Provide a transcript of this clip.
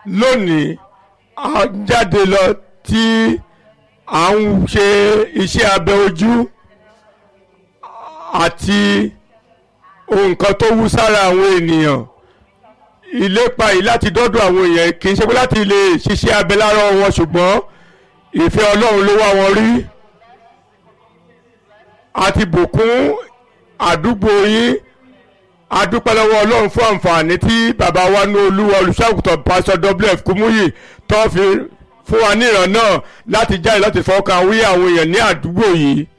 lónìí a jáde lọ tí à ń ṣe iṣẹ́ abẹ ojú àti nǹkan tó wú sára àwọn ènìyàn ìlépa yìí láti dọ́dọ̀ àwọn èèyàn kì í ṣe pé láti lè ṣiṣẹ́ abẹ lára wọn ṣùgbọ́n ìfẹ́ Ọlọ́run ló wá wọn rí àti bùkún àdúgbò yín adúpẹ́ lọ́wọ́ Ọlọ́run fún àǹfààní tí bàbá wa ní olúwa olùṣàgùtàn pásítọ̀ wf kúmúyì tó fi fún wa ní ìran náà láti jáde láti fọkàn wí àwọn èèyàn ní àdúgbò yìí